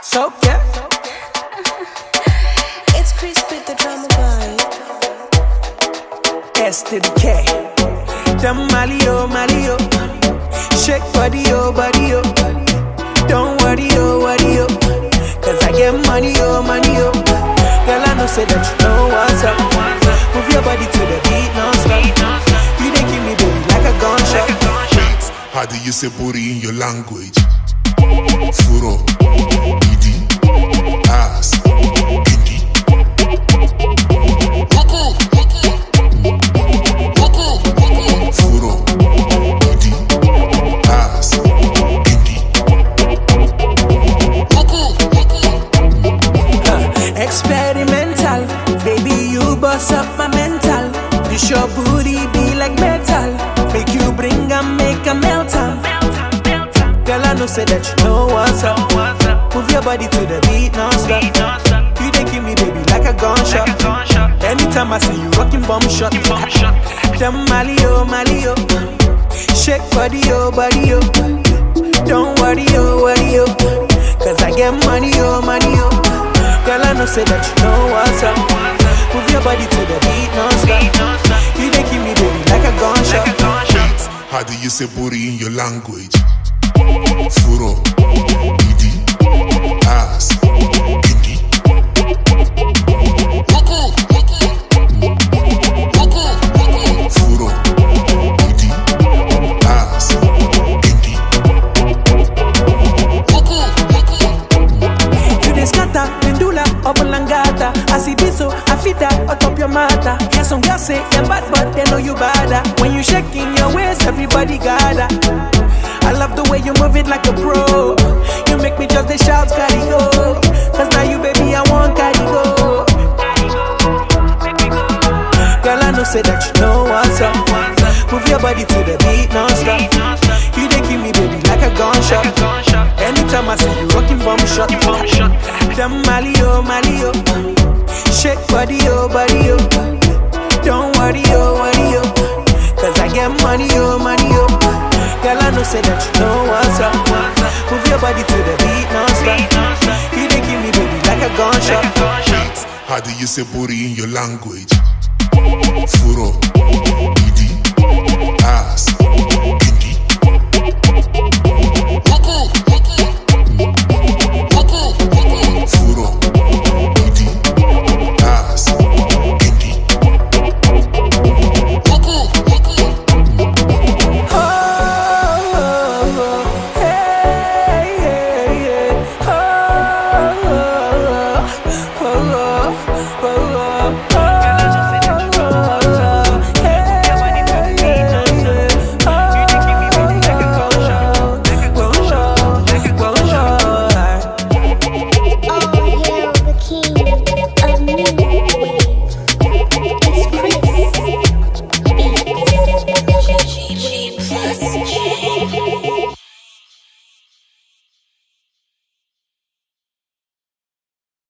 So yeah, It's Chris with the drama boy. S to the K. Them Mali oh Mali oh, shake body oh body oh. Don't worry oh worry oh, cause I get money oh money oh. Girl I know say that you know what's up. Move your body to the beat non-stop. You dey give me baby like a gunshot. How do you say booty in your language? Furo, idi, ass, kinky. Furo, idi, ass, kinky. Experimental, baby, you bust up my mental. This your booty be like metal. Make you bring and make a melt am. Girl, I know say that you know what's up. Move your body to the beat non-stop. You dey give me baby like a gunshot. Anytime I see you rocking bomb shot. Them Mali oh Mali oh, shake body oh body oh. Don't worry oh worry oh, cause I get money oh money oh. Girl, I know say that you know what's up. Move your body to the beat non-stop. You dey give me baby like a gunshot. How do you say booty in your language? Furo, idi, ass, kinky. Furo, idi, ass, kinky. You dey scatter, pendula, obolangata Asibiso, afita, atop your mata Yeah, some girls say you're bad, but they know you bada When you shaking your waist, everybody gather I love the way you move it like a pro You make me just the shout, carry go Cause now you, baby, I want carry go Girl, I know say that you know what's up Move your body to the beat non-stop You dey give me, baby, like a gunshot Anytime I see you rocking bomb shot Them Mali oh Mali oh Shake body oh body oh Don't worry oh worry oh Cause I get money oh money oh Girl I know say that you know what's up Move your body to the beat non-stop You dey give me baby like a gunshot How do you say booty in your language? Furo, idi, ass, kinky.